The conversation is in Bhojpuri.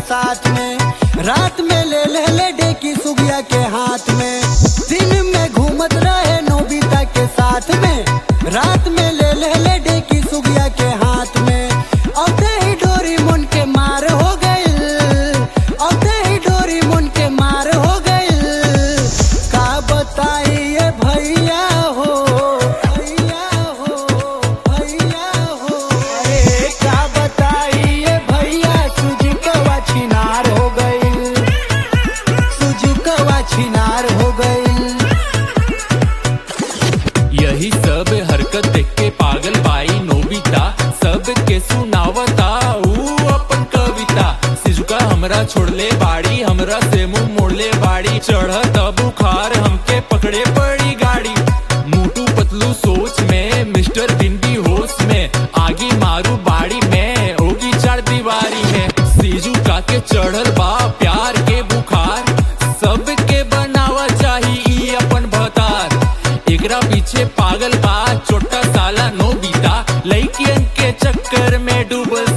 साथ में रात में ले ले ले डेकी सुगिया के हाथ में दिन में घूमत रहे नोबिता के साथ में रात में ले ले ले डेकी सुगिया के हाथ में औते ही डोरी मुन के मार हो गइल औते ही डोरी मुन के मार हो गइल का बताइए भैया हो भैया हो भैया हो अरे का बताइए भैया सुजुकवा छिनार हो गइल सुजुकवा छिनार हो गइल यही सब हरकत देख के पागल बाई नोबिता सबके सुनावता ऊ अपन कविता सिजुका हमरा छोड़ले बाड़ी हमरा से मुंह मोड़ले बाड़ी चढ़त बुखार हमके पकड़े पड़ी गाड़ी मोटू पतलू सोच में मिस्टर बिन भी होश में आगे मारू बाड़ी में होगी चार दीवारी में सिजुका के चढ़ल बा प्यार के बुखार सबके बनावा चाही ई अपन भतार एकरा पीछे पागल बा छोटा साला नोबिता लड़कियन के चक्कर में डूबल